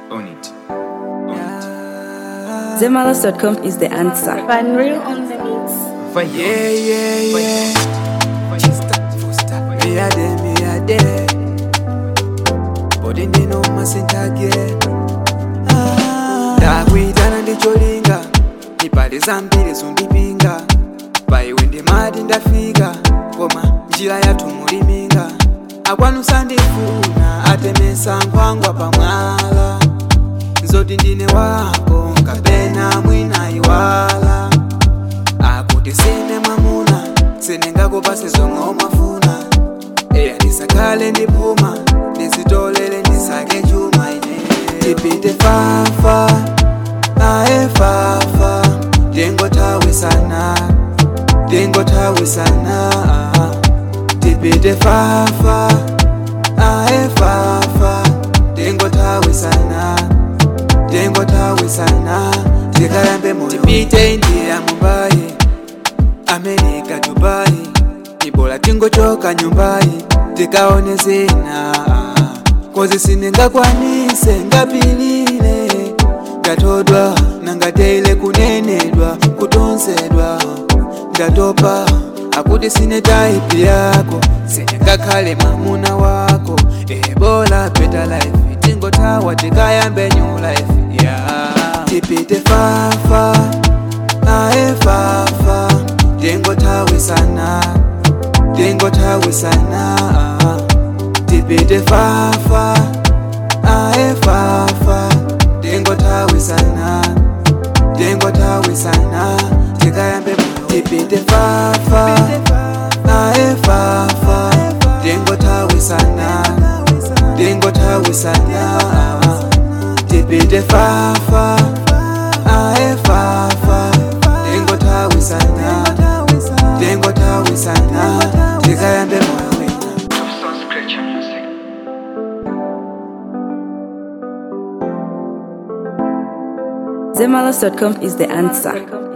On it. On it. Zemalas.com is the answer. Van Real on the mix. Fire. Yeah, yeah, yeah. Me a day, me a day. But in the no masenta again. ndakuitana ndicholinga ipande zambiri zondipinga paiwe ndimati ndafika koma njira yathu muliminga akwanusa ndifuna atemesa nkhwangwa pamwala zoti ndine wako kapena mwina iwala akuti sine mwamuna siningakupase zomwe umafuna eya ndisakhale ndiphuma ndizitolele ndisake chuma ine tipite fafa aye fafa ndingothawisana ndingothawisana tipite fafa aye fafa ndingothawisana ndingothawisana tikayambe moyo tipite india mumbai amerika dubai ibola tingochoka nyumbai tikaone zina kozi siningakwanise ngapilile ngatodwa nangateile kunenedwa kutonzedwa ndatopa akuti sine taipi yako sinengakhale mwamuna wako ebola beta life tingotawa tikayambe new life yeah. tipite fafa aye fafa ndingothawisana ndingothawisana tipite fafa aye fafa ndingothawisana ndingothawisana tikayambe moyo tipite fafa aye fafa ndingothawisana ndingothawisana tipite fafa aye fafa ndingothawisana ndingothawisana tikayambe moyo wina Zemalas.com is the answer.